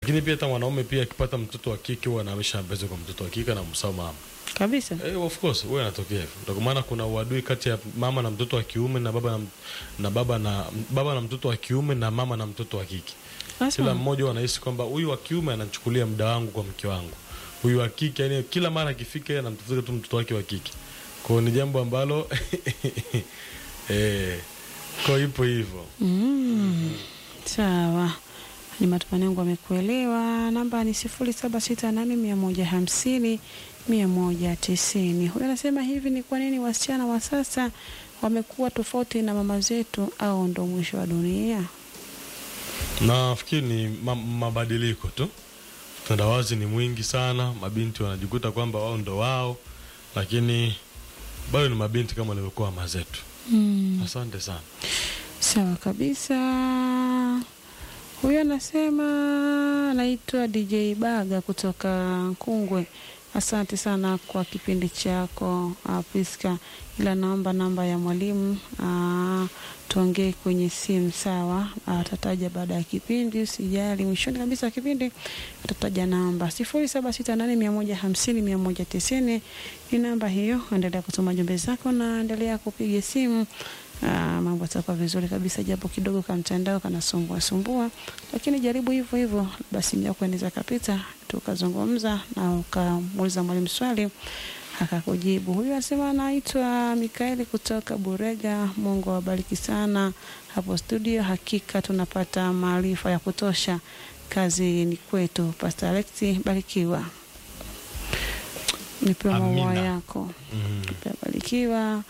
lakini pia hata mwanaume pia akipata mtoto wa kike huwa anaamisha mapenzi kwa mtoto wa kike na msao mama kabisa Eh, of course huwa inatokea hivyo. Ndio kwa maana kuna uadui kati ya mama na mtoto wa kiume na baba na, na baba na baba na mtoto wa kiume na mama na mtoto wa kike. Kila Sasa mmoja huwa anahisi kwamba huyu wa kiume anachukulia muda wangu kwa mke wangu, huyu wa kike yani kila mara akifika yeye anamtafuta tu mtoto wake wa kike. Kwa hiyo ni jambo ambalo eh, kwa hiyo ipo hivyo. mm, sawa ni matumaini yangu amekuelewa namba ni sifuri saba sita nane mia moja hamsini mia moja tisini huyo anasema hivi ni kwa nini wasichana wa sasa wamekuwa tofauti na mama zetu au ndo mwisho wa dunia Nafikiri ni ma mabadiliko tu. Utandawazi ni mwingi sana, mabinti wanajikuta kwamba wao ndo wao, lakini bado ni mabinti kama walivyokuwa mama zetu. mm. Asante sana. Sawa kabisa. Huyo anasema anaitwa DJ Baga kutoka Nkungwe. Asante sana kwa kipindi chako uh, Priska, ila naomba namba ya mwalimu uh, tuongee kwenye simu sawa. Atataja baada ya kipindi, usijali. Mwishoni kabisa wa kipindi atataja namba sifuri saba sita nane mia moja hamsini mia moja tisini ni namba hiyo. Endelea kutuma jumbe zako na endelea kupiga simu. Ah, mambo yatakuwa vizuri kabisa, japo kidogo ka mtandao kanasumbua sumbua, lakini jaribu hivyo hivyo, basi mja kuendeza kapita, tukazungumza na ukamuuliza mwalimu swali akakujibu. Huyu anasema anaitwa Mikaeli kutoka Burega. Mungu awabariki sana hapo studio, hakika tunapata maarifa ya kutosha. Kazi ni kwetu. Pastor Alexi, barikiwa. Nipewe maua Amina. yako Mm. barikiwa.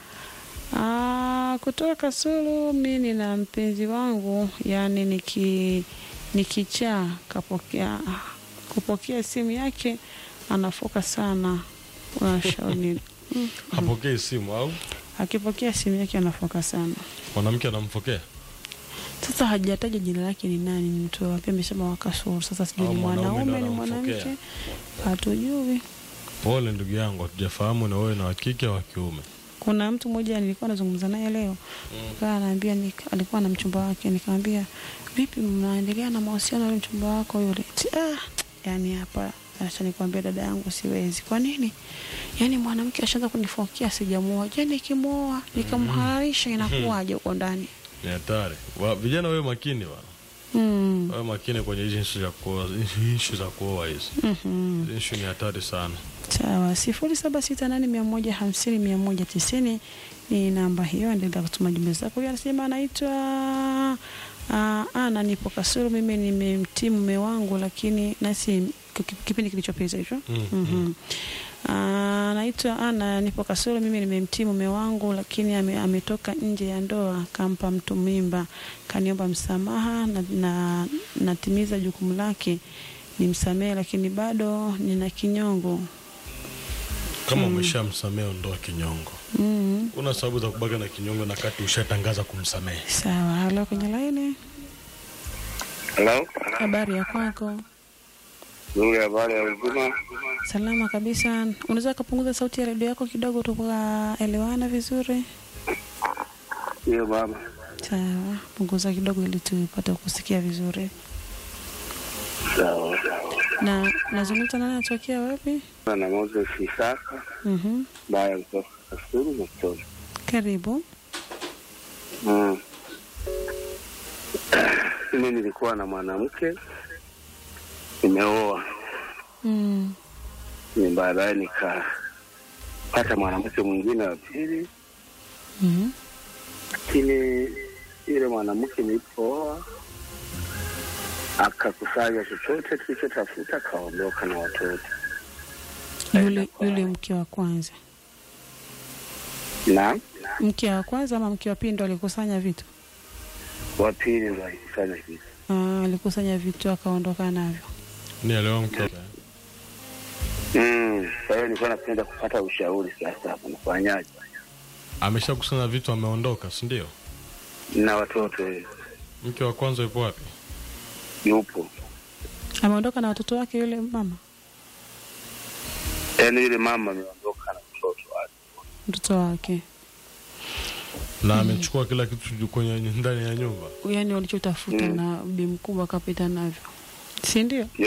Ah, kutoka Kasulu, mi nina mpenzi wangu, yani niki nikichaa kapokea kupokea simu yake anafoka sana. Unashauri mm, Hapokei simu au akipokea simu yake anafoka sana. mwanamke anamfokea Sasa hajataja jina lake ni nani, ni mtu wapi, amesema wa Kasulu. Sasa sijui Au ni mwanaume ndo mwanaume ni anamfokea. mwanamke, hatujui. Pole ndugu yangu, hatujafahamu na wewe na wa kike au wa kiume. Kuna mtu mmoja nilikuwa nazungumza naye leo kaa anaambia nika, alikuwa na mchumba wake, nikamwambia vipi, mnaendelea na mahusiano na yule mchumba wako yule? Ti, ah, yani hapa acha nikwambia dada yangu, siwezi. Kwa nini? Yani mwanamke ashaanza kunifokia, sijamuoa. Je, nikimwoa nikamhalalisha inakuwaje huko ndani? Ni hatari. Wa- Vijana wewe makini bwana. Mm. Wewe makini kwenye hizi issue za kuoa, issue za kuoa hizi. Mhm. Hizi Issue ni hatari sana. Sawa, sifuri saba sita nane mia moja hamsini mia moja tisini ni namba hiyo. Endelea kutuma jumbe zako. Huyu anasema anaitwa uh, Ana, nipo Kasulu. Mimi nimemtii mume wangu, lakini nasi ki- kipindi kilichopita hicho Mm, Mhm. Ah, Anaitwa Ana, nipo Kasulu. Mimi nimemtii mume wangu, lakini ame, ametoka nje ya ndoa, kampa mtu mimba, kaniomba msamaha na, na natimiza jukumu lake nimsamehe, lakini bado nina kinyongo. Kama umeshamsamehe ondoa kinyongo. mm Una sababu za kubaki na kinyongo na kati ushatangaza kumsamehe. Sawa, halo, kwenye laini, Halo, habari ya kwako? nzuri. Habari ya uzima? Salama kabisa. Unaweza kupunguza sauti ya redio yako kidogo, tukaelewana vizuri? Hiyo baba, Sawa, punguza kidogo ili tupate kusikia vizuri. sawa. Na nazungumza nani, anatokea wapi? Na Moses Isaka Mhm. baya kutoka Kasulu Mtoni. Karibu. Mm. Mimi nilikuwa na mwanamke nimeoa, Mm. ni baadaye nikapata mwanamke mwingine wa pili, Mhm. lakini yule mwanamke nilipooa akakusanya chochote tulichotafuta, akaondoka na watoto Yule yule mke wa kwanza, na mke wa kwanza ama mke wa pili ndo alikusanya vitu? wa pili ndo alikusanya kitu. Ah, alikusanya vitu akaondoka navyo. Ni leo mke. Mm, kwa hiyo nilikuwa napenda kupata ushauri sasa, hapa nafanyaje? Ameshakusanya vitu ameondoka, si ndio? Na watoto eh, Mke wa kwanza yupo wapi? yupo, Ameondoka na watoto wake yule mama, yaani yule mama ameondoka na mtoto wake. mtoto wake, Na amechukua kila kitu kwenye ndani ya nyumba. yaani walichotafuta Mm. na bi mkubwa akapita navyo, si ndio?